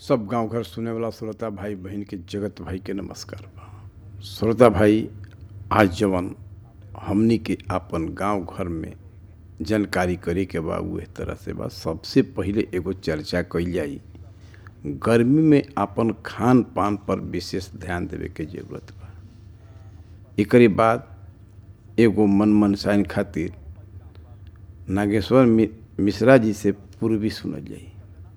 सब गांव घर सुने वाला श्रोता भाई बहन के जगत भाई के नमस्कार बा श्रोता भाई आज जवन हमनी के आपन गांव घर में जानकारी करे के बा उहे तरह से बा सबसे पहिले एगो चर्चा कइल जाई गर्मी में आपन खान पान पर विशेष ध्यान देवे के जरूरत बा एकरे बाद एगो मन मनसाइन खातिर नागेश्वर मि- मिश्रा जी से पूर्वी सुनल जाई